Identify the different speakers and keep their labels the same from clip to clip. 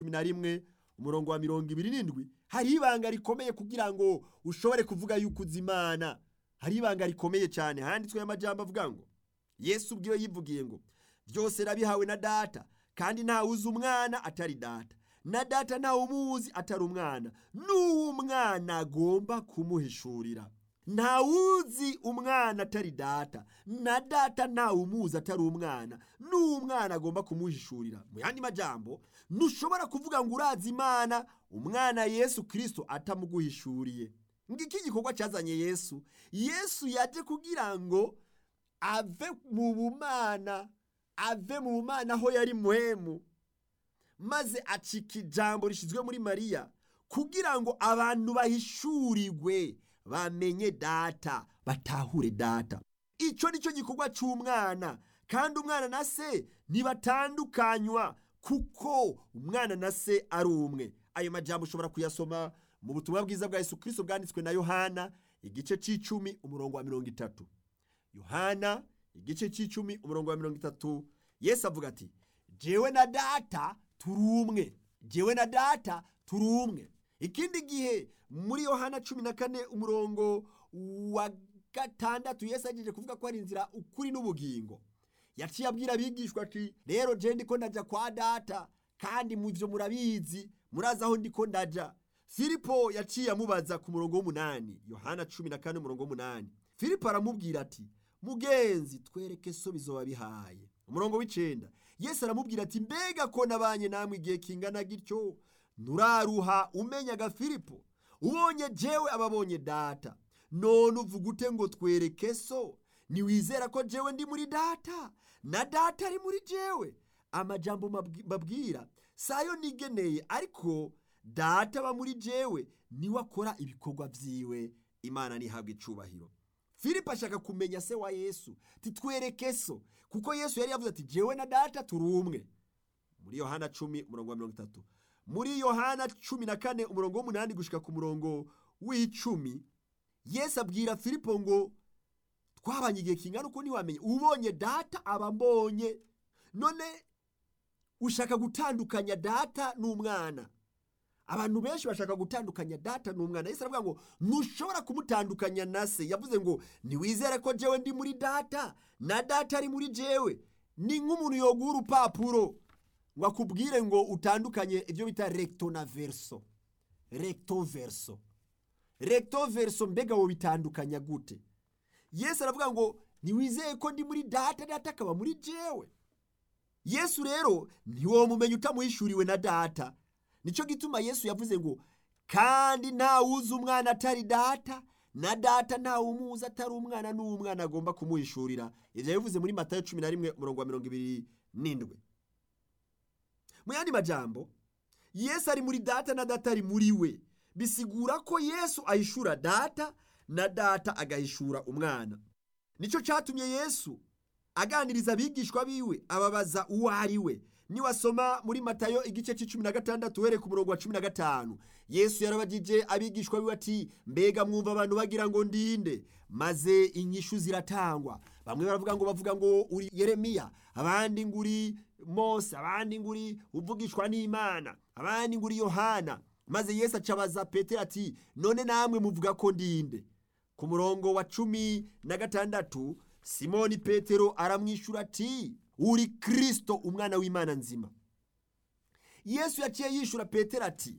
Speaker 1: cumi na rimwe umurongo wa mirongo ibiri n'indwi hari ibanga rikomeye kugira ngo ushobore kuvuga yuko uzi imana hari ibanga rikomeye cyane handitsweho amajyamba avuga ngo yesu ubwiwe yivugiye ngo byose nabihawe na data kandi ntawe uzi umwana atari data na data ntawe umuzi atari umwana n'uwo umwana agomba kumuhishurira ntawuzi umwana atari data na data ntawe umuzi atari umwana n'uwo umwana agomba kumuhishurira mu yandi majyambo ntushobora kuvuga ngo urazi imana umwana yesu kirisito atamuguhishuriye ngiki gikorwa cyazanye yesu yesu yajye kugira ngo ave mu bumana ave mu bumana aho yari muhemu maze acika ijambo rishyizwe muri mariya kugira ngo abantu bahishurirwe bamenye data batahure data icyo ni cyo gikorwa cy'umwana kandi umwana na se ntibatandukanywa kuko umwana na se ari umwe ayo majyamba ushobora kuyasoma mu butumwa bwiza bwa Yesu kirisito bwanditswe na yohana igice cy'icumi umurongo wa mirongo itatu yohana igice cy'icumi umurongo wa mirongo itatu yesu avuga ati jewe na data turi umwe jewe na data turi umwe ikindi gihe muri yohana cumi na kane umurongo wa gatandatu yesu agiye kuvuga ko ari inzira ukuri n'ubugingo yaciye abwira abigishwa ati rero je ndiko ndajya kwa data kandi mu byo murabizi murazi aho ndiko ndajya filipo yaciye amubaza ku murongo w'umunani yohana cumi na kane umurongo w'umunani filipo aramubwira ati mugenzi twereke so bizoba bihaye umurongo w'icyenda yesu aramubwira ati mbega ko nabanye namwe igihe kingana gityo nturaruha umenyaga filipo ubonye jewe ababonye data none uvuga ute ngo twereke so ntiwizera ko jewe ndi muri data na data ari muri jewe amajambo mbabwira sayo nigeneye ariko data aba muri jewe niwe akora ibikorwa byiwe imana ntihabwe icubahiro filipo ashaka kumenya se wa yesu titwereke so kuko yesu yari yavuze ati jewe na data turi umwe muri yohana cumi umurongo wa mirongo itatu muri yohana cumi na kane umurongo w'umunani gushyika ku murongo w'icumi yesu abwira filipo ngo twabanye igihe kingana uko ntiwamenye ubonye data aba mbonye none ushaka gutandukanya data n'umwana abantu benshi bashaka gutandukanya data n'umwana yesu aravuga ngo ntushobora kumutandukanya na se yavuze ngo ntiwizere ko jewe ndi muri data na data ari muri jewe ni nk'umuntu yoguha urupapuro ngo akubwire ngo utandukanye ibyo bita recto na verso recto verso recto verso mbega wo bitandukanya gute yesu aravuga ngo ntiwizeye ko ndi muri data data akaba muri jewe yesu rero ntiwomumenya utamuhishuriwe na data nicyo gituma yesu yavuze ngo kandi ntawuzi umwana atari data na data ntawe umuzi atari umwana n'umwana agomba kumuhishurira ibyo yabivuze muri matayo cumi na rimwe umurongo wa mirongo ibiri n'indwi mu yandi majambo yesu ari muri data na data ari muri we bisigura ko yesu ahishura data na data agahishura umwana nicyo cyatumye yesu aganiriza abigishwa biwe ababaza uwo ari we niwasoma muri matayo igice cy'icumi na gatandatu uhereye ku murongo wa cumi na gatanu yesu yarabagije abigishwa biwe ati mbega mwumva abantu bagira ngo ndinde maze inyishu ziratangwa bamwe baravuga ngo bavuga ngo uri yeremiya abandi ngo uri mose abandi ngo uri uvugishwa n'imana abandi ngo uri yohana maze yesu acabaza petero ati none namwe muvuga ko ndinde ku murongo wa cumi na gatandatu simoni petero aramwishyura ati uri kirisito umwana w'imana nzima yesu yaciye yishyura petero ati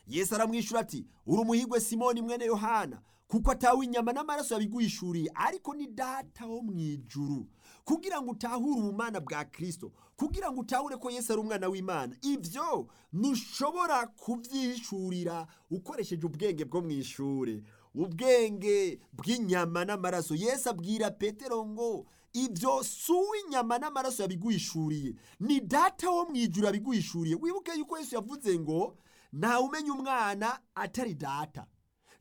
Speaker 1: yesu aramwishyura ati uri umuhigwe simoni mwene yohana kuko atawe inyama n'amaraso yabiguhishuriye ariko ni data wo mu ijuru kugira ngo utahure ubumana bwa kirisito kugira ngo utahure ko yesu ari umwana w'imana ibyo ntushobora kubyihishurira ukoresheje ubwenge bwo mu ishuri ubwenge bw'inyama n'amaraso yesu abwira petero ngo ibyo si uw'inyama n'amaraso yabiguhishuriye ni data wo mu ijuru yabiguhishuriye wibuke yuko yesu yavuze ngo ntawe umenya umwana atari data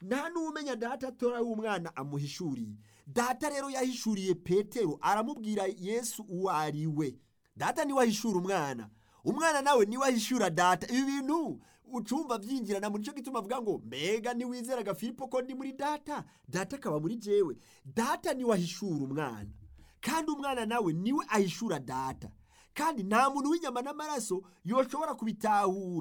Speaker 1: nta n'umenya data atari umwana amuhishuriye data rero yahishuriye petero aramubwira yesu uwo ari we data niwe ahishura umwana umwana nawe niwe ahishura data ibi bintu ucumva byinjirana muri cyo gituma avuga ngo mbega ntiwizeraga filipo ko ndi muri data data akaba muri jewe data niwe ahishura umwana kandi umwana nawe niwe ahishura data kandi nta muntu w'inyama n'amaraso yoshobora kubitahura